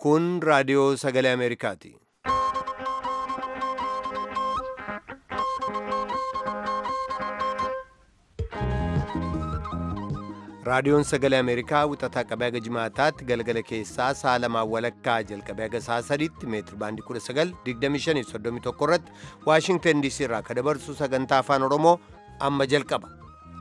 Kun raadiyoo sagalee Ameerikaati. Raadiyoon sagalee Ameerikaa wixataa qabee haga jimaataatti galgala keessaa sa'a lamaan walakkaa jalqabee haga sa'a sadiitti meetir baandii 1925 irratti Waashingtan DC irraa kan dabarsu sagantaa afaan Oromoo amma jalqaba.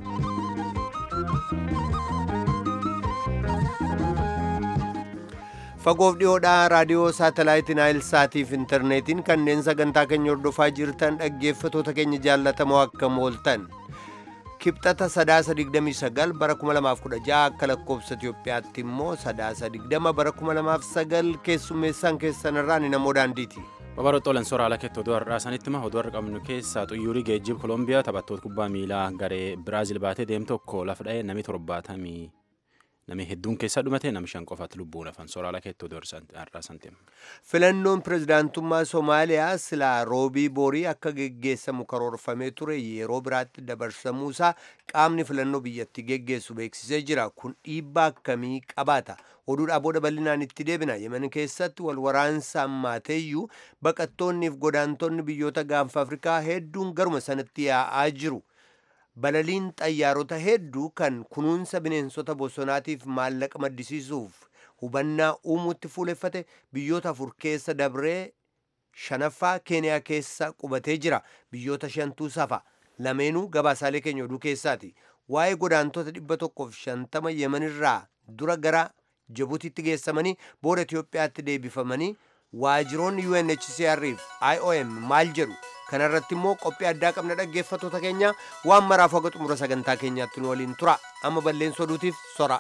Fagoof dhiyoodhaa raadiyoo saatalaayitii Naayil Saatiif intarneetiin kanneen sagantaa keenya hordofaa jirtan dhaggeeffatoota keenya jaallatamoo akkam ooltan. kibxata sadaasa 29 bara 2016 akka lakkoobsa Itiyoophiyaatti immoo sadaasa 20 bara 2009 keessummeessaan keessanirraa ni namoo daandiiti. Babaroota Olensooraa Alakeetti oduu har'aa sanitti hima oduu har'a qabnu keessaa xuyyuurii geejjiba Kolombiyaa taphattoota kubbaa miilaa garee Biraazil baatee deemu tokko lafa dha'ee namni torbaatamii namni hedduun keessaa dhumate namni shan qofaatti lubbuun hafan Sooraa Alakeetti oduu har'aa santiima. Filannoon pirezidaantummaa Somaaliyaa silaa roobii borii akka geggeessamu karoorfamee ture yeroo biraatti dabarsamuusaa qaamni filannoo biyyatti geggeessu beeksisee jira. Kun dhiibbaa akkamii qabaata? Oduudhaa booda bal'inaan itti deebina. Yemen keessatti wal waraansa ammaateeyyuu baqattoonniif godaantonni biyyoota gaanfa Afrikaa hedduun garuma sanatti yaa'aa jiru. Balaliin xayyaarota hedduu kan kunuunsa bineensota bosonaatiif maallaqa maddisiisuuf hubannaa uumuutti fuuleffate biyyoota afur keessa dabree shanaffaa keeniyaa keessa qubatee jira. Biyyoota shantuu safa. Lameenuu gabaasaalee keenya oduu keessaati. Waa'ee godaantota dhibba tokkoof shantama yemanirraa dura gara Jibuutiitti geessamanii booda Itiyoophiyaatti deebifamanii waajiroonni UNHCR fi IOM maal jedhu kanarratti immoo qophii addaa qabna dhaggeeffatoota keenya waan maraaf haga xumura sagantaa keenyaatti nu waliin tura amma balleessa oduutiif sora.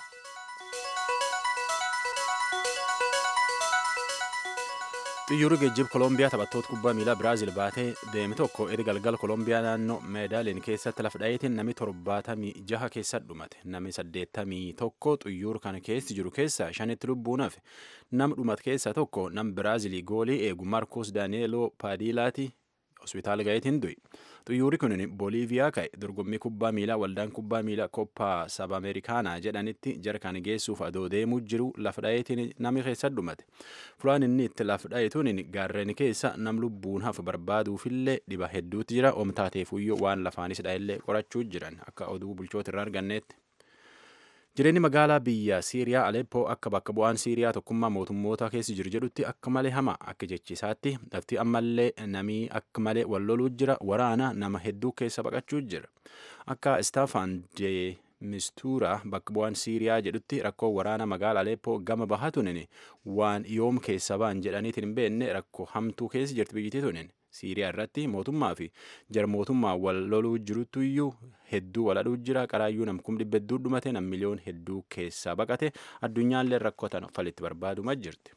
Xiyyaarri geejjiba Kolombiyaa taphattoota kubbaa miilaa Biraazil baatee deeme tokko erga galgala Kolombiyaa naannoo Meedaaliin keessatti lafa dhaheetiin namni torbaatamii jaha keessa dhumate. Namni saddeettamii tokko xiyyaara kana keessa jiru keessaa shanitti lubbuun hafe. Nama dhumate keessaa tokko nama Biraazilii goolii eegu Marcos Danielo Paadilaati hospitaala gaheetiin du'e. Xiyyaarri kun Booliiviyaa ka'e dorgommii kubbaa miilaa waldaan kubbaa miilaa Koppaa Saba Ameerikaanaa jedhanitti jarkaan geessuuf adoo deemuu jiru lafa dhaheetiin namni keessa dhumate. Fulaan inni itti lafa dhaheetuun gaarreen keessa nam lubbuun hafu barbaaduufillee dhiba hedduutti jira. Oomtaateefuyyoo waan lafaanis dha'ellee qorachuu jiran akka oduu bulchoota irraa arganneetti. Jireenyi magaalaa biyya Siiriyaa Aleppoo akka bakka bu'aan Siiriyaa tokkummaa mootummoota keessa jiru jedhutti akka malee hama akka jechisaatti lafti ammallee namii akka malee wal loluu jira waraana nama hedduu keessa baqachuu jira. Akka Istaafaan de Mistuuraa bakka bu'aan Siiriyaa jedhutti rakkoo waraana magaalaa Aleppoo gama bahaa tunin waan yoom keessa ba'an jedhaniitiin hin beekne rakkoo hamtuu keessa jirti biyyittii tunin. Siiriyaa irratti mootummaa fi jarmootummaa wal loluu jirutu iyyuu hedduu waladhuu jira qaraayyuu nam kum dhibba hedduu dhumate nam miliyoon hedduu keessaa baqate addunyaallee rakkotan falitti barbaaduma jirti.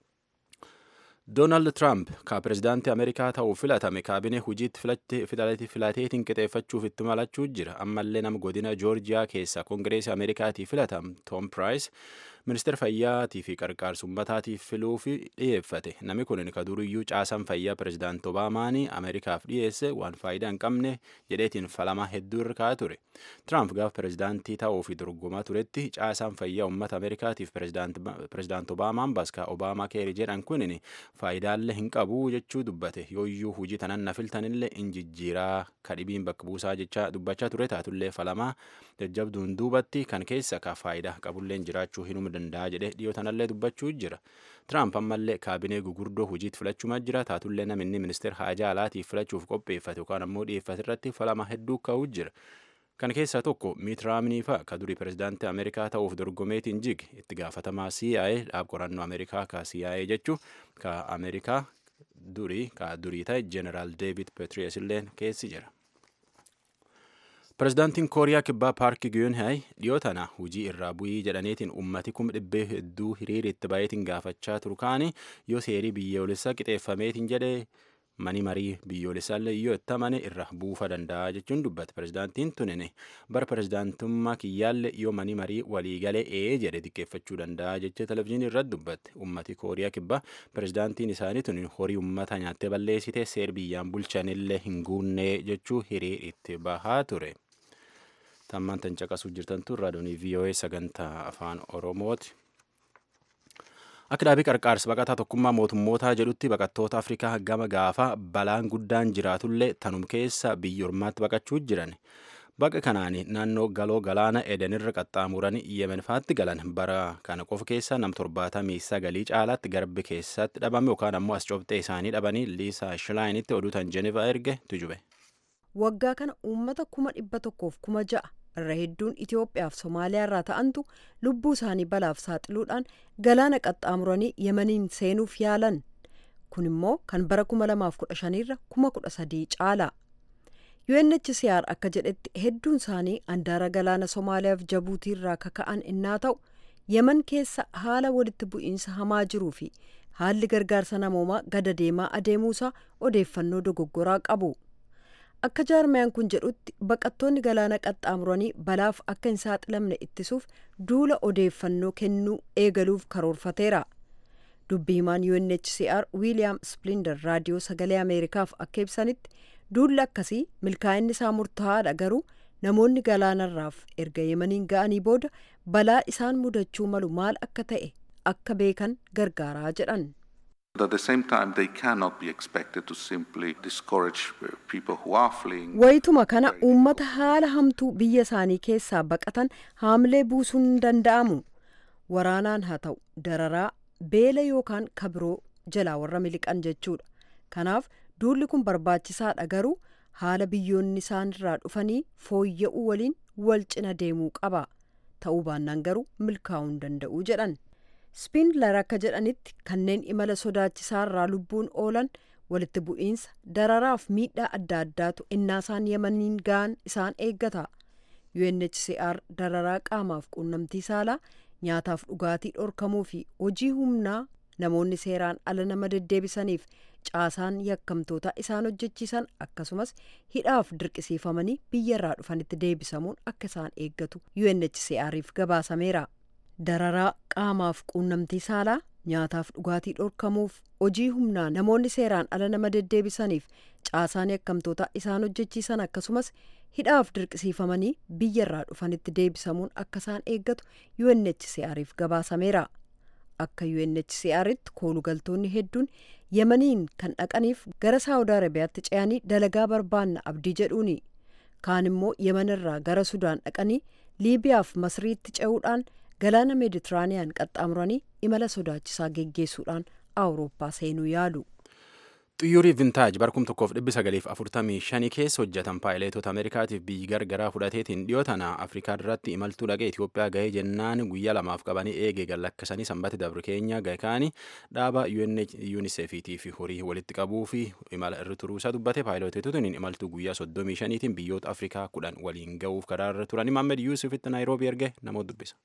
Doonaald Tiraamp ka pirezidaantii Ameerikaa ta'uu filatame kaabinee hojiitti filateetiin qixeeffachuuf itti malachuu jira. Ammallee nama godina Joorjiyaa keessaa Koongireesii Ameerikaatii filatame Tom Price ministeera fayyaatii fi qarqaarsummaataatiif filuuf dhiyeeffate. Namni kun ka duriyyuu caasaan fayyaa pirezidaantii Obaamaanii Ameerikaaf dhiyeesse waan faayidaa hin qabne jedheetiin falamaa hedduu irra kaa'aa ture. Tiraamp gaafa pirezidaantii ta'uuf dorgomaa turetti caasaan fayyaa uummata Ameerikaatiif pirezidaantii Obaamaan baskaa Obaamaa keeri jedhan kun faayidaallee hin qabu jechuu dubbate yooyyuu hojii tanan na filtanillee injijjiiraa kadhibiin bakka buusaa jechaa dubbachaa ture taatullee falamaa jajjabduun duubatti kan keessa ka faayidaa qabullee jiraachuu hinuma danda'a jedhee dhiyoo tanallee dubbachuu jira. Tiraamp ammallee kaabinee gugurdoo hojiitti filachuumaa jira taatullee namni ministeera haajaa alaatiif filachuuf qopheeffate yookaan ammoo dhiyeeffate irratti falama hedduu ka'uu jira. Kan keessaa tokko Miit Raamnii fa'a ka durii pirezidaantii Ameerikaa ta'uuf dorgomeetiin jig itti gaafatamaa CIA dhaab qorannoo Ameerikaa ka CIA jechuu ka Ameerikaa durii ka durii ta'e Jeneraal Deevid Petraeus illeen keessi jira. Pirezidaantiin Kooriyaa Kibbaa Paark Giyunhaay dhiyoo tana hujii irraa bu'ii jedhaniitiin ummati kuma dhibbee hedduu hiriira itti baay'eetiin gaafachaa turu kaani yoo seerii biyyoolessaa qixeeffameetiin jedhee mani marii biyyoolessaallee yoo itti amane irra buufa danda'a jechuun dubbate pirezidaantiin tunine bara pirezidaantummaa kiyyaallee yoo mani marii waliigalee ee jedhe xiqqeeffachuu danda'a jechee televizyiinii irratti dubbatte ummati kooriyaa kibbaa pirezidaantiin isaanii tunin horii ummata nyaattee balleessite seer biyyaan bulchanillee hin guunnee jechuu hiriir itti bahaa ture. tammaan tan caqasuu jirtantu raadiyoonii VOA sagantaa afaan Oromooti. Akka dhaabii qarqaarsa baqataa tokkummaa mootummootaa jedhutti baqattoota Afrikaa gama gaafa balaan guddaan jiraatullee tanum keessa biyya ormaatti baqachuu jiran. Baqa kanaan naannoo galoo galaana Edenirra qaxxaamuranii Yemen faatti galan bara kana qofa keessa nam torbaatamii sagalii caalaatti garbi keessatti dhabame yookaan ammoo as cobxee isaanii dhabanii Liisaa Shilaayinitti oduutan Jenevaa erge tujube. Waggaa kana uummata kuma dhibba tokkoof kuma ja'a irra hedduun Itoophiyaa fi Somaaliyaa irraa ta'antu lubbuu isaanii balaaf saaxiluudhaan galaana qaxxaamuranii Yemeniin seenuuf yaalan. Kun immoo kan bara kuma lamaaf kudha shaniirra kuma kudha sadii caala. UNHCR akka jedhetti hedduun isaanii andaara galaana Somaaliyaa fi Jabuutii irraa kaka'an innaa ta'u Yemen keessa haala walitti bu'iinsa hamaa jiruu fi haalli gargaarsa namoomaa gada deemaa adeemuusaa odeeffannoo dogoggoraa qabu. Akka jaarmayaan kun jedhutti baqattoonni galaana qaxxaamuranii balaaf akka hin saaxilamne ittisuuf duula odeeffannoo kennuu eegaluuf karoorfateera. Dubbii himaan UNHCR Wiiliyaam Splinder raadiyoo sagalee Ameerikaaf akka ibsanitti duulli akkasii milkaa'inni isaa murtaa'aadha garuu namoonni galaanarraaf erga yemaniin ga'anii booda balaa isaan mudachuu malu maal akka ta'e akka beekan gargaaraa jedhan. At the same time, they cannot be expected to simply discourage people who are fleeing. Wayituma kana uummata haala hamtuu biyya isaanii keessaa baqatan haamlee buusuun hin danda'amu. Waraanaan haa ta'u dararaa beela yookaan kabiroo jalaa warra miliqan jechuudha. Kanaaf duulli kun barbaachisaadha garuu haala biyyoonni isaanirraa dhufanii fooyya'uu waliin wal cina deemuu qaba. Ta'uu baannaan garuu milkaa'uu hin danda'u jedhan. Spindler akka jedhanitti kanneen imala sodaachisaarraa lubbuun oolan walitti bu'iinsa dararaaf miidhaa adda addaatu innaasaan yemaniin ga'an isaan eeggata. UNHCR dararaa qaamaaf quunnamtii saalaa nyaataaf dhugaatii dhorkamuu fi hojii humnaa namoonni seeraan ala nama deddeebisaniif caasaan yakkamtoota isaan hojjechiisan akkasumas hidhaaf dirqisiifamanii biyyarraa dhufanitti deebisamuun akka isaan eeggatu UNHCR'if gabaasameera. Dararaa qaamaaf quunnamtii saalaa nyaataaf dhugaatii dhorkamuuf hojii humnaa namoonni seeraan ala nama deddeebisaniif caasaan yakkamtoota isaan hojjechiisan akkasumas hidhaaf dirqisiifamanii biyyarraa dhufanitti deebisamuun akka isaan eeggatu UNHCR'if gabaasameera. Akka UNHCR'tti koolugaltoonni hedduun yemaniin kan dhaqaniif gara saawud arabiyaatti ce'anii dalagaa barbaanna abdii jedhuuni kaan immoo yemanirraa gara sudaan dhaqanii liibiyaaf masriitti ce'uudhaan galaana meeditiraaniyaan qaxxaamuranii imala sodaachisaa geggeessuudhaan awurooppaa seenuu yaalu. Xiyyoorri vintaaj barkum tokkoof dhibbi sagaliif afurtamii shanii keessa hojjetan paayileetota Ameerikaatiif biyyi gargaraa fudhateetiin dhiyoo tana Afrikaa irratti imaltuu dhaqee Itoophiyaa gahee jennaan guyyaa lamaaf qabanii eegee gallakkisanii sanbata dabre keenya gahe kaanii dhaaba UNICEFiitii fi horii walitti qabuu fi imala irra turuusaa dubbate paayileetotni imaltuu guyyaa soddomii shaniitiin biyyoota Afrikaa kudhan waliin gahuuf karaa irra turani Maammed Yuusufitti Naayiroobii erge namoota dubbisa.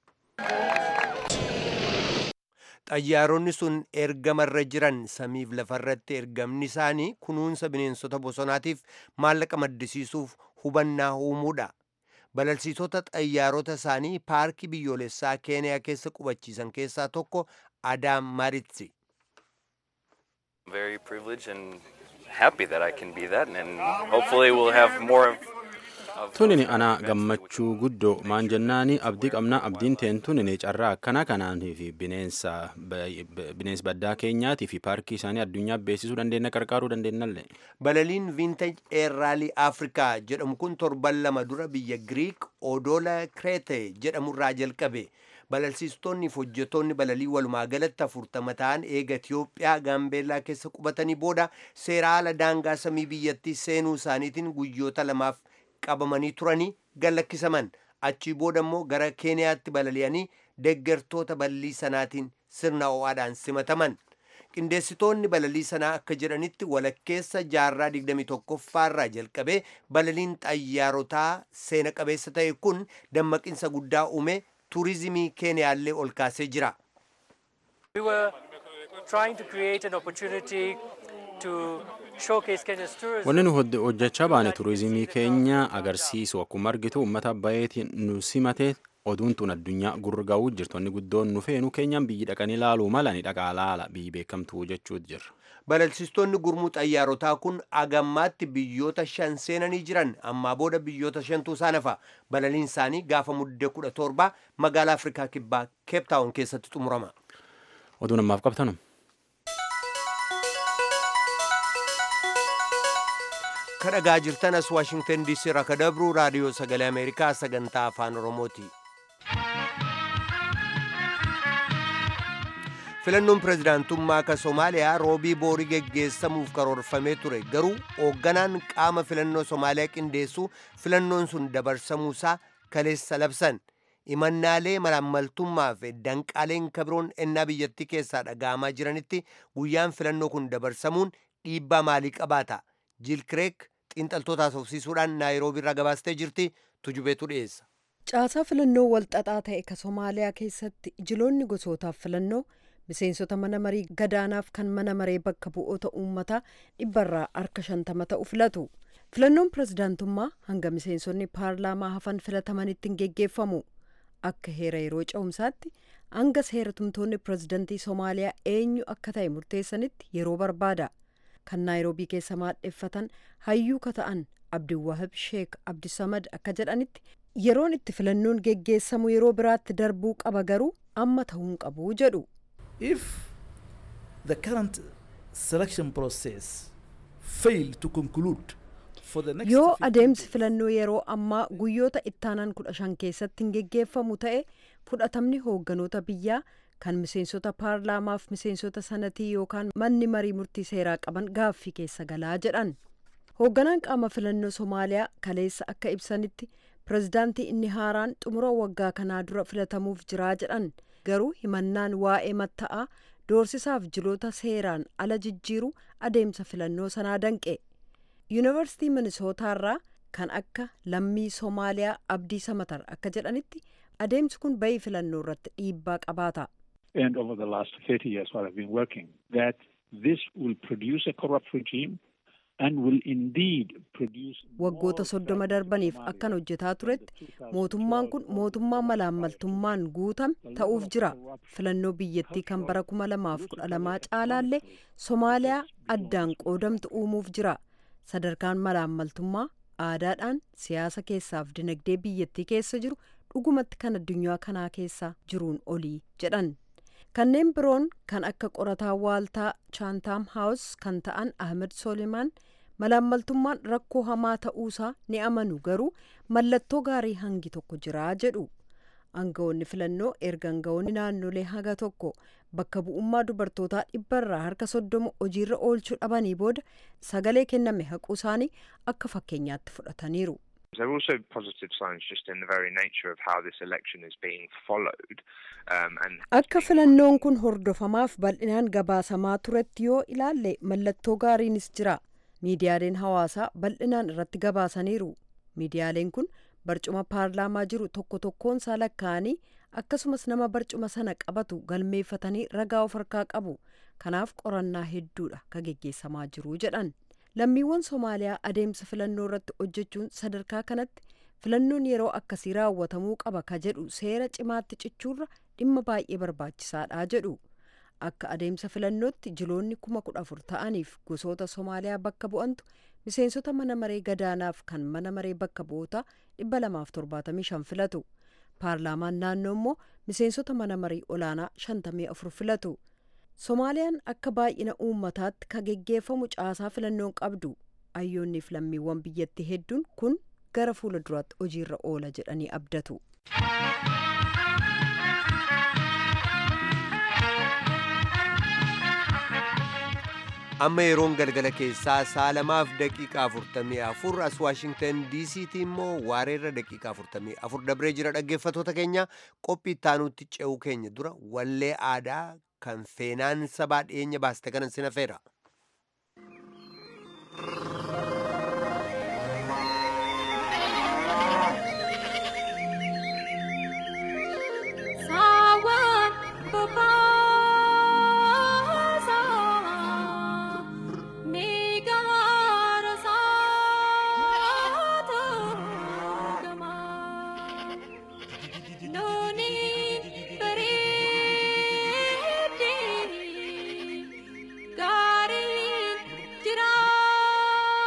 xayyaaronni sun ergamarra jiran samiif lafarratti ergamni isaanii kunuunsa bineensota bosonaatiif maallaqa maddisiisuuf hubannaa uumuudha. Balalsiisota xayyaarota isaanii paarkii biyyoolessaa keeniyaa keessa qubachiisan keessaa tokko Adaam Maritsi. Very privileged and happy that I can be that, and hopefully we'll have more of Tunin ana gammachuu guddoo maan jennaani abdii qabna abdiin teen tunin carraa akkana kanaanii fi bineensa bineensa baddaa keenyaatii fi paarkii isaanii addunyaa beeksisuu dandeenya qarqaaruu dandeenyallee. Balaliin Vintage Air Rally Africa jedhamu kun torban lama dura biyya Greek Odola Krete jedhamurraa jalqabe. Balalsiistonni fi hojjettoonni balalii walumaa galatti afurtama ta'an eega Itiyoophiyaa Gaambeellaa keessa qubatanii booda seera haala daangaa samii biyyattii seenuu isaaniitiin guyyoota lamaaf qabamanii turanii gallakkisaman achii booda immoo gara keeniyaatti balali'anii deggertoota balalii sanaatiin sirna ho'aadhaan simataman qindeessitoonni balalii sanaa akka jedhanitti walakkeessa jaarraa 21ffaarraa jalqabee balaliin xayyaarotaa seena qabeessa ta'e kun dammaqinsa guddaa uume tuurizimii keeniyaallee ol kaasee jira. We were trying to create an opportunity to Wanni nu hojjechaa baane turizimii keenya agarsiisu akkuma argitu uummata baay'eetiin nu simate oduun tun addunyaa gurga'uu jirtonni guddoon nu feenu keenyaan biyyi dhaqanii laaluu mala ni dhaqaa laala biyyi beekamtuu jechuutu jirra. Balalsiistonni gurmuu xayyaarotaa kun agammaatti biyyoota shan seenanii jiran ammaa booda biyyoota shantuu isaan hafa balaliin isaanii gaafa muddee kudha torba magaalaa Afrikaa kibbaa keeptaawun keessatti xumurama. oduu namaaf qabtanu. kadhagaa jirtan as waashingtan diisii irraa kadabruu raadiyoo sagalee ameerikaa sagantaa afaan oromooti filannoon pirezidaantummaa ka somaaliyaa roobii boorii geggeessamuuf karoorfamee ture garuu hoogganaan qaama filannoo somaaliyaa qindeessuu filannoon sun dabarsamuusaa kaleessa labsan imannaalee malaammaltummaa fi danqaaleen kabiroon ennaa biyyattii keessaa dhaga'amaa jiranitti guyyaan filannoo kun dabarsamuun dhiibbaa maalii qabaata jiil kireek xiinxaltootaas ofsiisuudhaan naayiroobii irraa gabaastee jirti tujubeetu dhiyeessa. Caasaa filannoo walxaxaa ta'e ka Somaaliyaa keessatti jiloonni gosootaaf filannoo miseensota mana marii gadaanaaf kan mana maree bakka bu'oota uummataa dhibbarraa harka shantama ta'u filatu. Filannoon pirezidaantummaa hanga miseensonni paarlaamaa hafan filatamanitti hin geggeeffamu. Akka heera yeroo ce'umsaatti hanga seera tumtoonni pirezidantii Somaaliyaa eenyu akka ta'e murteessanitti yeroo barbaada. kan naayiroobii keessa maadheffatan hayyuu ka ta'an abdiwahab sheek abdisamad akka jedhanitti yeroon itti filannoon geggeessamu yeroo biraatti darbuu qaba garuu amma ta'uu hin qabu jedhu. If the current selection process fail to conclude yoo adeemsi filannoo yeroo ammaa guyyoota ittaanan kudha shan keessatti hin geggeeffamu ta'e fudhatamni hoogganoota biyyaa kan miseensota paarlaamaaf miseensota sanatii yookaan manni marii murtii seeraa qaban gaaffii keessa galaa jedhan hoogganaan qaama filannoo somaaliyaa kaleessa akka ibsanitti pirezidaantii inni haaraan xumura waggaa kanaa dura filatamuuf jiraa jedhan garuu himannaan waa'ee matta'aa doorsisaaf jiloota seeraan ala jijjiiru adeemsa filannoo sanaa danqe yuunivarsiitii minisootaarraa kan akka lammii soomaaliyaa abdii samatar akka jedhanitti adeemsi kun bayii filannoo irratti dhiibbaa qabaata. and over the last 30 years what I've been working, that this will produce a corrupt regime and will indeed produce waggoota soddoma darbaniif akkan hojjetaa turetti mootummaan kun mootummaa malaammaltummaan guutame ta'uuf jira filannoo biyyattii kan bara kuma lamaaf kudha lamaa caalaallee somaaliyaa addaan qoodamtu uumuuf jira sadarkaan malaammaltummaa aadaadhaan siyaasa keessaaf dinagdee biyyattii keessa jiru dhugumatti kan addunyaa kanaa keessa jiruun olii jedhan kanneen biroon kan akka qorataa waaltaa chaantaam haawus kan ta'an ahmed solimaan malaammaltummaan rakkoo hamaa ta'uusaa ni amanu garuu mallattoo gaarii hangi tokko jiraa jedhu aangawoonni filannoo erga aangawoonni naannolee haga tokko bakka bu'ummaa dubartootaa dhibbarraa harka soddoma hojiirra oolchuu dhabanii booda sagalee kenname haquu isaanii akka fakkeenyaatti fudhataniiru. There are also positive signs just in the very nature of how this election is being followed. Um, and Akka filannoon kun hordofamaaf bal'inaan gabaasamaa turetti yoo ilaalle mallattoo gaariinis jira. Miidiyaaleen hawaasaa bal'inaan irratti gabaasaniiru. Miidiyaaleen kun barcuma paarlaamaa jiru tokko tokkoonsaa lakkaa'anii akkasumas nama barcuma sana qabatu galmeeffatanii ragaa of harkaa qabu. Kanaaf qorannaa hedduudha ka geggeessamaa jiru jedhan. lammiiwwan somaaliyaa adeemsa filannoo irratti hojjechuun sadarkaa kanatti filannoon yeroo akkasii raawwatamuu qaba ka jedhu seera cimaatti cichuurra dhimma baay'ee barbaachisaadha jedhu akka adeemsa filannootti jiloonni kuma kudha afur ta'aniif gosoota somaaliyaa bakka bu'antu miseensota mana maree gadaanaaf kan mana maree bakka bu'ootaa dhibba lamaaf torbaatamii shan filatu paarlaamaan naannoo immoo miseensota mana marii olaanaa shantamii afur filatu. somaaliyaan akka baay'ina uummataatti ka geggeeffamu caasaa filannoon qabdu ayyoonniif lammiiwwan biyyattii hedduun kun gara fuula duraatti hojiirra oola jedhanii abdatu. amma yeroon galgala keessaa saalamaaf daqiiqaa 44 as waashingtan diisiitti immoo waareerra daqiiqaa 44 dabree jira dhaggeeffatoota keenya qophii ittaanuutti ce'uu keenya dura wallee aadaa kan feenaan sabaa dhiyeenya baaste kanan sin affeera. Gaari jira.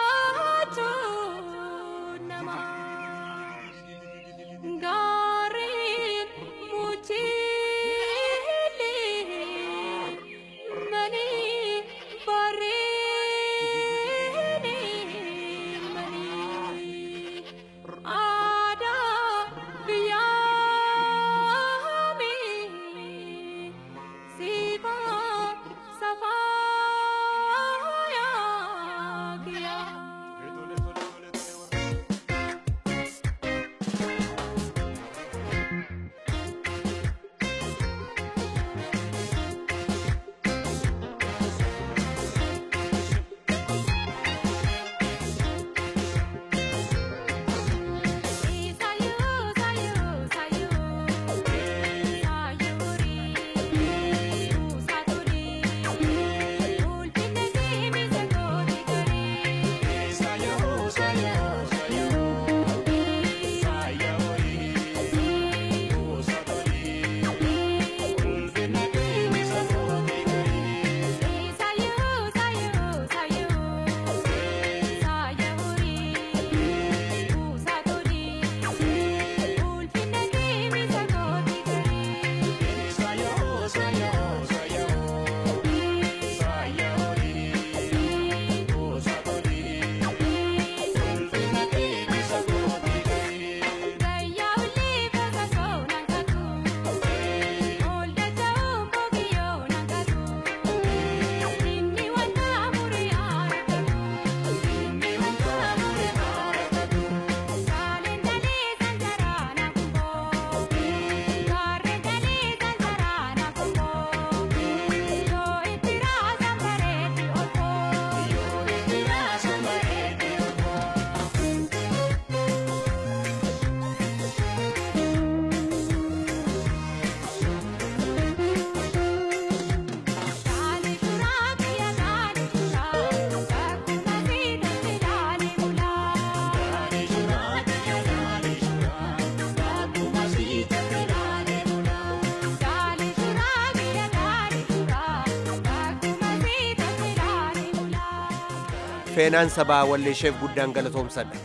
feenaan sabaa walleesheef guddaan galatoomsadha.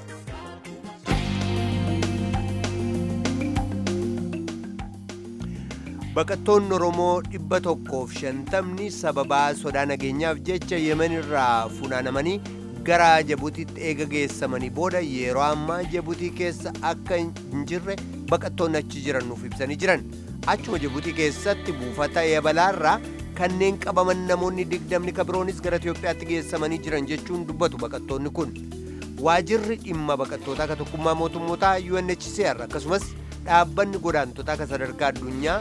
baqattoonni oromoo dhibba tokkoof shantamni sababaa sodaa nageenyaaf jecha yemen irraa funaanamanii gara jabutiitti eega geessamanii booda yeroo ammaa jabutii keessa akka hin jirre baqattoonni achi jiran nuuf ibsanii jiran achuma jabutii keessatti buufata yabalaarraa kanneen qabaman namoonni digdamni kabiroonis gara Itiyoophiyaatti geessamanii jiran jechuun dubbatu baqattoonni kun waajirri dhimma baqattootaa ka tokkummaa mootummootaa UNHCR akkasumas dhaabbanni godaantotaa ka sadarkaa addunyaa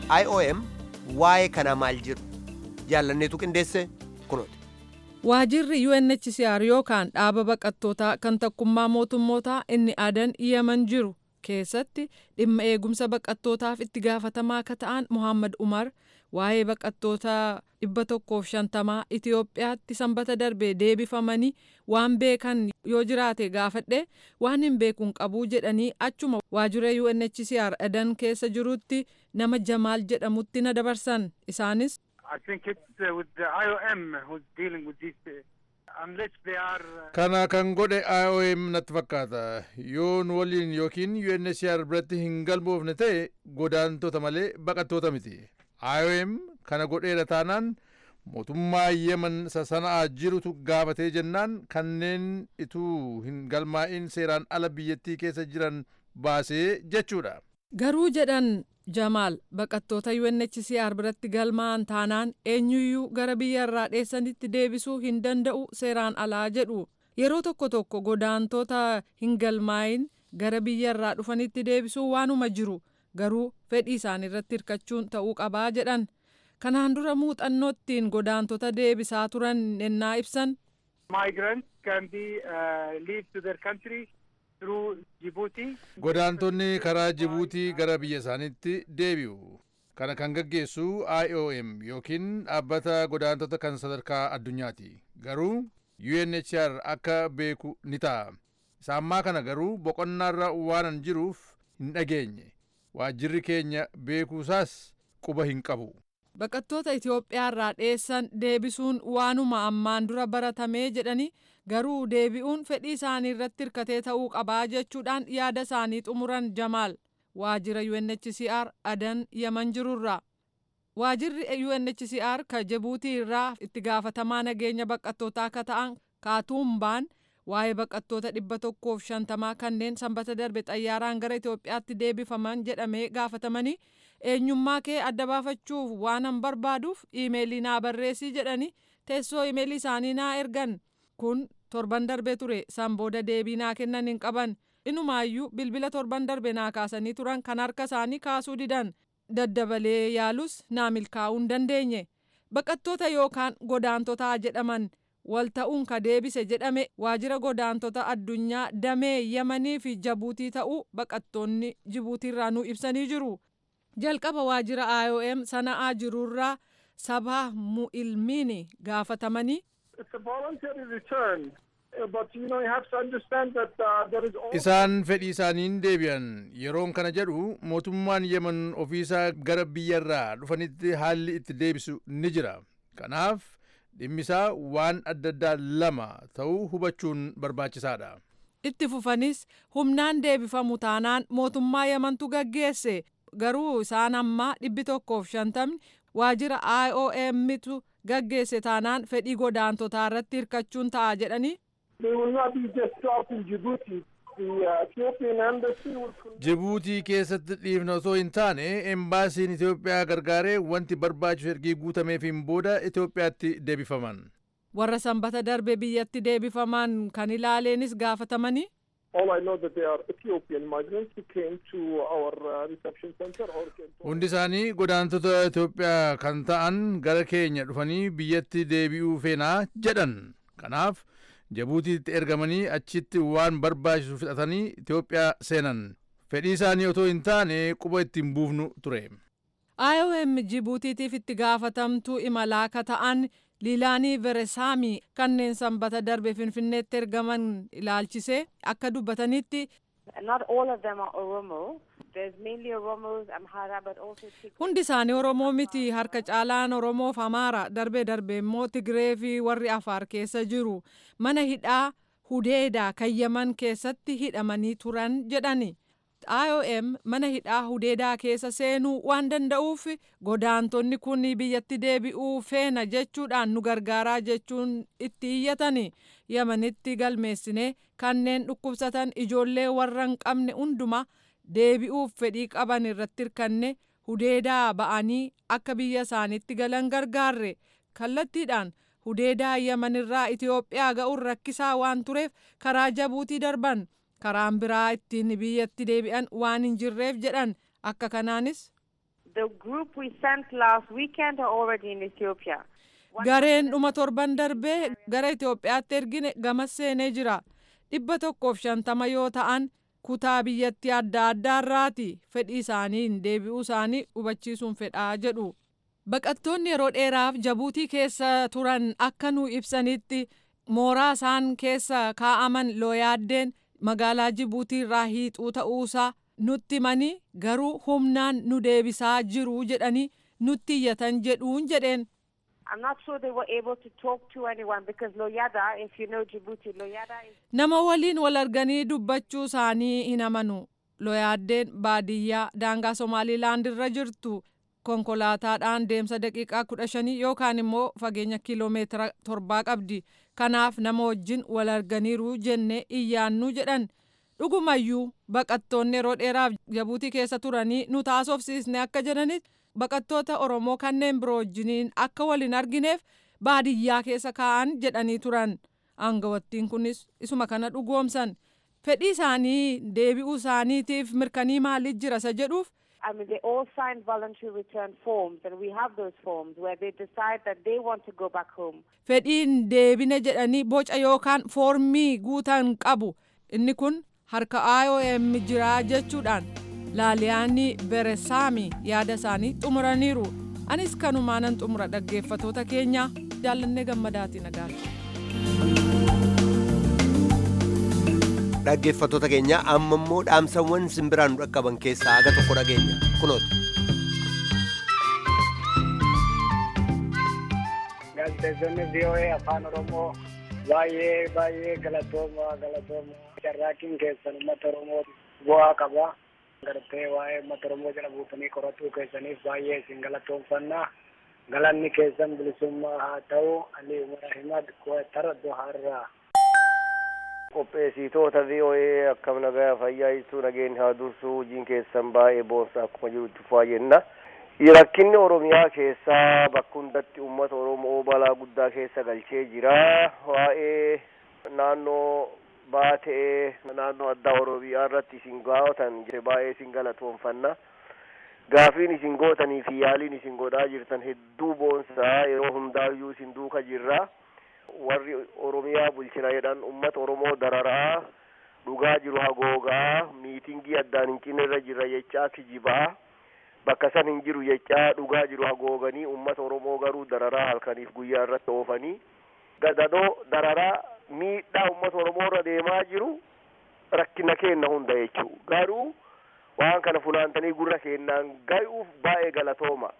IOM waa'ee kana maal jedhu jaallanneetu qindeesse kunooti. Waajirri UNHCR yookaan dhaaba baqattootaa kan tokkummaa mootummootaa inni adan yeman jiru keessatti dhimma eegumsa baqattootaaf itti gaafatamaa akka ta'an Muhammad Umar waa'ee baqattoota dhibba tokkoof shantamaa Itiyoophiyaatti sanbata darbee deebifamanii waan beekan yoo jiraate gaafadhe waan hin beekuun qabuu jedhanii achuma waajjira UNHCR adan keessa jirutti nama Jamaal jedhamutti na dabarsan isaanis. I think it's uh, with the IOM who's dealing with these. Uh, unless they are. Uh, kana kan godhe IOM natti fakkaata yoon waliin yookiin UNHCR biratti hin galmoofne ta'e godaantota malee baqattoota miti IOM kana godheera taanaan mootummaa yemen sasana'aa jirutu gaafatee jennaan kanneen ituu hin galmaa'in seeraan ala biyyattii keessa jiran baasee jechuudha. Garuu jedhan Jamaal baqattoota UNHCR biratti galmaa'an taanaan eenyuyyuu gara biyya irraa dheessanitti deebisuu hin danda'u seeraan alaa jedhu yeroo tokko tokko godaantota hin galmaa'in gara biyya irraa dhufanitti deebisuu waanuma jiru garuu fedhii isaanii irratti hirkachuun ta'uu qabaa jedhan kanaan dura muuxannoottiin godaantota deebisaa turan ennaa ibsan. Migrants can be uh, leave to their country through Djibouti. Godaantonni karaa Jibuutii gara biyya isaaniitti deebi'u. Kana kan gaggeessu IOM yookiin dhaabbata godaantota kan sadarkaa addunyaati. Garuu UNHCR akka beeku ni ta'a. Isa ammaa kana garuu boqonnaarra waanan jiruuf hin dhageenye. Waajjirri keenya beekuusaas quba hin qabu. Baqattoota Itoophiyaa irraa dheessan deebisuun waanuma ammaan dura baratamee jedhanii garuu deebi'uun fedhii isaanii irratti hirkatee ta'uu qabaa jechuudhaan yaada isaanii xumuran Jamaal waajjira UNHCR adan yaman jirurraa. Waajjirri UNHCR ka Jibuutii irraa itti gaafatamaa nageenya baqattootaa akka ta'an Kaatuumbaan waa'ee baqattoota dhibba tokkoof shantamaa kanneen sanbata darbe xayyaaraan gara Itoophiyaatti deebifaman jedhamee gaafatamanii eenyummaa kee adda baafachuuf waanan barbaaduuf iimeelii naa barreessii jedhanii teessoo iimeelii isaanii naa ergan kun torban darbe ture san booda deebii naa kennan hin qaban inumaayyuu bilbila torban darbe naa kaasanii turan kan harka isaanii kaasuu didan daddabalee yaalus naa milkaa'uu hin dandeenye baqattoota yookaan godaantotaa jedhaman wal ta'uun ka deebise jedhame waajjira godaantota addunyaa damee yamanii fi jabuutii ta'uu baqattoonni jibuutiirraa nu ibsanii jiru. jalqaba waajjira IOM sana'aa jirurraa sabaa mu'ilmiini gaafatamanii. Isaan fedhii isaaniin deebi'an yeroon kana jedhu mootummaan yemen ofiisaa gara biyyarraa dhufanitti haalli itti deebisu ni jira. Kanaaf dhimmisaa waan adda addaa lama ta'uu hubachuun barbaachisaadha. Itti fufanis humnaan deebifamu taanaan mootummaa yemantu gaggeesse garuu isaan ammaa dhibbi tokkoof shantamni waajjira IOMtu gaggeesse taanaan fedhii godaantotaa irratti hirkachuun ta'a jedhanii. Jibuutii keessatti dhiifna osoo hin taane embaasiin Itoophiyaa gargaaree wanti barbaachisu ergii guutameefiin booda Itoophiyaatti deebifaman. Warra sanbata darbe biyyatti deebifaman kan ilaaleenis gaafatamanii. All I know that they are Ethiopian migrants who came to our uh, reception center or came to Hundi isaanii godaantota Itoophiyaa kan ta'an gara keenya dhufanii biyyatti deebi'uu feenaa jedhan. Kanaaf Jibuutiitti ergamanii achitti waan barbaachisu fixatanii Itoophiyaa seenan. Fedhii isaanii otoo hin taane quba ittiin buufnu ture. IOM Jibuutiitiif itti gaafatamtuu imalaa ka ta'an liilaanii veresaamii kanneen sanbata darbe finfinneetti ergaman ilaalchisee akka dubbatanitti. Not all of them are Oromo. There's mainly Oromos, Amhara, but also Tigray. Hundi isaanii Oromoo miti harka caalaan Oromoof Amaara darbee darbee immoo Tigree fi warri Afaar keessa jiru mana hidhaa Hudeedaa kan Yaman keessatti hidhamanii turan jedhani. IOM mana hidhaa Hudeedaa keessa seenuu waan danda'uuf godaantonni kun biyyatti deebi'uu feena jechuudhaan nu gargaaraa jechuun itti iyyatani. Yamanitti galmeessine kanneen dhukkubsatan ijoollee warra hin qabne hunduma deebi'uuf fedhii qaban irratti hirkanne hudeedaa ba'anii akka biyya isaaniitti galan gargaarre kallattiidhaan hudeedaa yamanirraa Itoophiyaa ga'uun rakkisaa waan tureef karaa jabuutii darban karaan biraa ittiin biyyatti deebi'an waan hin jirreef jedhan akka kanaanis. The group we sent last weekend are already in Ethiopia. Gareen dhuma torban darbee gara Itoophiyaatti ergine gamas seenee jira. Dhibba tokkoof shantama yoo ta'an kutaa biyyattii adda addaarraati fedhii isaaniin deebi'uu isaanii hubachiisuun fedhaa jedhu. Baqattoonni yeroo dheeraaf jabuutii keessa turan akka nu ibsanitti mooraa isaan keessa kaa'aman looyaaddeen magaalaa Jibuutii irraa hiixuu ta'uusaa nutti himanii garuu humnaan nu deebisaa jiru jedhanii nutti iyyatan jedhuun jedheen. I'm not sure they were able to talk to anyone because Loyada, if you know Djibouti, Loyada is Nama waliin wal arganii dubbachuu isaanii hin amanu. Looyaaddeen baadiyyaa daangaa Somaaliilaand irra jirtu konkolaataadhaan deemsa daqiiqaa kudha shanii yookaan immoo fageenya kiiloomeetira torbaa qabdi. Kanaaf nama wajjin wal arganiiru jennee iyyaannu jedhan. Dhugumayyuu baqattoonni yeroo dheeraaf jabuutii keessa turanii nu taasofsiisne akka jedhanitti baqattoota Oromoo kanneen biroo wajjiniin akka wal hin argineef baadiyyaa keessa kaa'an jedhanii turan. Aangawattiin kunis isuma kana dhugoomsan. Fedhii isaanii deebi'uu isaaniitiif mirkanii maaliif jira isa jedhuuf I mean, they all signed voluntary return forms, and we have those forms where they decide that they want to go back home. fedhiin deebine jedhanii boca yookaan foormii guutan qabu. Inni kun harka IOM jiraa jechuudhaan laaliyaanii beresaami yaada isaanii xumuraniiru. Anis kanumaanan xumura dhaggeeffatoota keenya jaallannee gammadaati nagaatti. dhaggeeffatoota keenya amma immoo dhaamsawwan simbiraan nu dhaqqaban keessaa aga tokko dhageenya kunooti. Gaazexeessonni VOA afaan Oromoo baay'ee baay'ee galatooma galatooma carraaqqiin keessan uummata Oromoo bu'aa qaba. Gartee waa'ee uummata Oromoo jala buutanii qoratuu keessaniif baay'ee isin galatoomfanna. Galanni keessan bilisummaa haa ta'u Ali Umar Ahimad Kuwatara Doharraa. qopheessitoota VOA akkam nagaa fayyaa ibsuu nageenya haa dursu hojiin keessan baay'ee boonsa akkuma jirutti faa jenna. Rakkinni Oromiyaa keessaa bakka hundatti uummata Oromoo balaa guddaa keessa galchee jira. Waa'ee naannoo baatee naannoo addaa Oromiyaa irratti isin gaafatan baay'ee isin galatoonfanna. Gaafiin isin gootanii fi yaaliin isin godhaa jirtan hedduu boonsaa yeroo hundaayyuu isin duuka jirra. warri oromiyaa bulchina jedhan ummata oromoo dararaa dhugaa jiru hagoogaa miitingii addaan hin cinne irra jirra jechaa kijibaa bakka san hin jiru jechaa dhugaa jiru hagooganii ummata oromoo garuu dararaa halkaniif guyyaa irratti oofanii gadadoo dararaa miidhaa ummata oromoo irra deemaa jiru rakkina keenna hunda jechuu garuu waan kana funaantanii gurra keenyaan gayuuf baay'ee galatooma.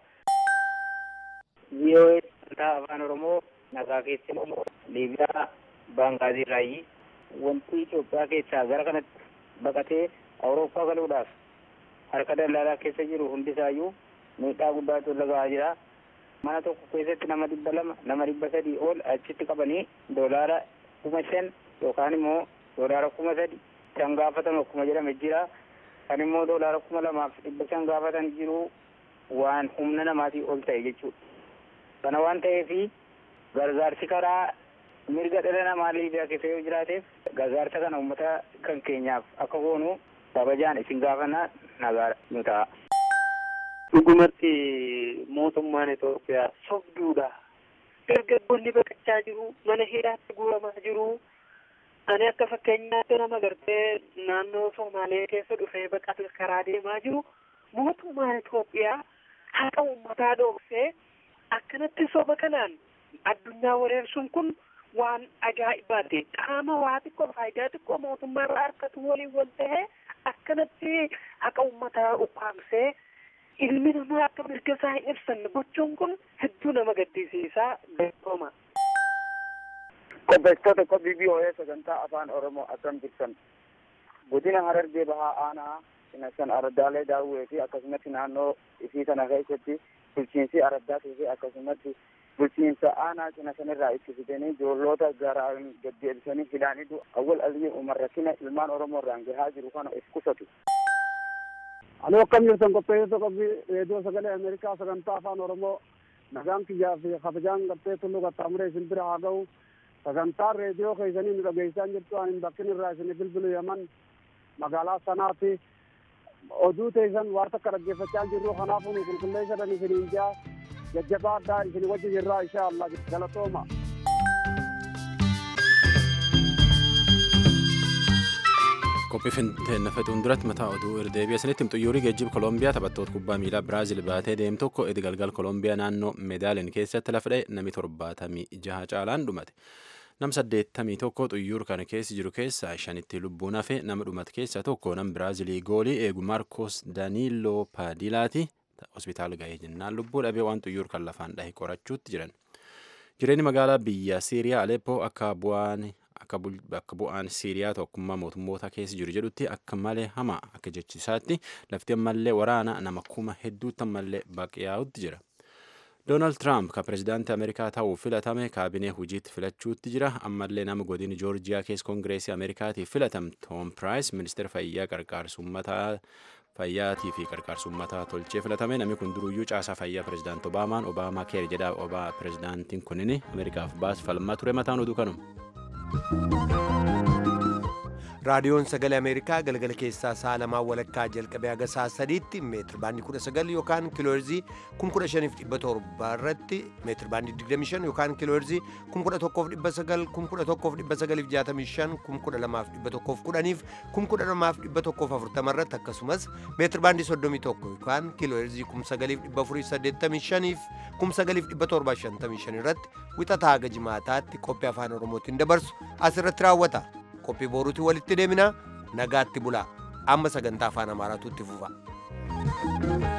VOA afaan oromoo nagaa keessatti liibiyaa baangaazii irraayi wanti Itoophiyaa keessaa gara kanatti baqatee Awurooppaa galuudhaaf harka daldalaa keessa jiru hundisaayyuu miidhaa guddaatu irra gahaa jira. Mana tokko keessatti nama dhibba lama nama dhibba sadii ol achitti qabanii doolaara kuma shan yookaan immoo doolaara kuma sadi kan gaafatan akkuma jedhame jira. Kan immoo doolaara kuma lamaaf dhibba shan gaafatan jiru waan humna namaatii ol ta'e jechuudha. Kana waan ta'eefi gargaarsi karaa mirga dhala namaa liibiyaa keessa yoo jiraateef gargaarsa kana uummata kan keenyaaf akka goonu kabajaan isin gaafannaa nagaa nu ta'a. Dhugumatti mootummaan Itoophiyaa sobduudha. Dargaggoonni baqachaa jiru, mana hidhaatti guuramaa jiru. Ani akka fakkeenyaatti nama gartee naannoo Somaalee keessa dhufee baqatu karaa deemaa jiru. Mootummaan Itoophiyaa haqa uummataa dhoksee akkanatti soba kanaan addunyaa wareersuun kun waan ajaa'ibaati. Qaama waa xiqqoo faayidaa xiqqoo mootummaa irraa harkatu waliin wal ta'ee akkanatti haqa uummataa ukkaamsee ilmi namaa akka mirga isaa hin ibsanne gochuun kun hedduu nama gaddisiisaa beekama. Qopheessitoota qophii BOA sagantaa afaan Oromoo akkam jirtan godina Harargee Bahaa Aanaa Sinasan Araddaalee Daawwee fi akkasumatti naannoo isii kana keessatti bulchiinsi Araddaatii fi akkasumatti bulchiinsa aanaa Sinasanirraa itti fidanii ijoollota garaan deddeebisanii hidhaanii awwal alii umar rakkina ilmaan Oromoo irraan gahaa jiru kana of qusatu. Aloo akkam jirtan qopheessitoota qophii reediyoo sagalee Ameerikaa sagantaa afaan Oromoo nagaan kiyyaa fi kabajaan gartee tulluu qaxxaamuree isin bira haa ga'u sagantaan reediyoo keessanii nu dhageessaa jirtu ani bakkin irraa isin bilbilu yaman magaalaa sanaatti oduu teessan waan takka dhaggeeffachaa jirru kanaafuu nu qulqulleessadhan isiniin jaa jajjabaa addaa isin wajji jirraa insha allah galatooma. qophii finteennafetuun duratti mataa oduu irdeebi'a sanitti xiyyoorri geejjiba koolombiyaa taphattoota kubbaa miilaa biraazil baatee deemu tokko edi galgal koolombiyaa naannoo meedaalin keessatti lafa dha'e namni torbaatamii jaha caalaan dhumate nam saddeettamii tokko xiyyoor kana keessa jiru keessaa shanitti lubbuun hafe nama dhumate keessaa tokko nam biraazilii goolii eegu maarkos daaniiloo paadilaati hospitaala ga'ee jennaan lubbuu dhabee waan xiyyoor kan lafaan dhahe qorachuutti jiran jireenyi magaalaa biyya siiriyaa aleppoo akka bu'aan akka bu'aan siiriyaa tokkummaa mootummoota keessa jiru jedhutti akka malee hamaa akka jechisaatti lafti ammallee waraana nama kuma hedduutti ammallee baqiyaa'utti jira. Doonaald Tiraamp kan pirezidaantii Ameerikaa ta'uu filatame kaabinee hojiitti filachuutti jira. Ammallee nama godina Joorjiyaa keessa koongireesii Ameerikaatiif filatame Toom Piraayis ministeera fayyaa qarqaarsummataa fayyaatii fi qarqaarsummataa tolchee filatame namni kun duruyyuu caasaa fayyaa pirezidaantii Obaamaan Obaamaa keer jedha obaa pirezidaantiin kunin Ameerikaaf baas falmaa ture mataan oduu kanuma. raadiyoon sagalee ameerikaa galgala keessaa sa'a lamaa walakkaa jalqabee haga sa'a sadiitti meetir baandii kudha sagal yookaan kiilooherzii kun kudha shaniif dhibba torba irratti meetir baandii digdami shan yookaan kiilooherzii kun kudha tokkoof dhibba sagal kun kudha tokkoof dhibba sagaliif jaatamii shan kun kudha lamaaf dhibba tokkoof kudhaniif kun kudha lamaaf dhibba tokkoof afurtama irratti akkasumas meetir baandii soddomii tokko yookaan kiilooherzii kun sagaliif dhibba afurii saddeettamii shaniif kun sagaliif dhibba torbaa shantamii shan irratti wixataa haga jimaataatti qophii afaan oromootiin dabarsu asirratti raawwata. qophii boruutti walitti deemina nagaatti bulaa amma sagantaa afaan amaaraatu itti fufa.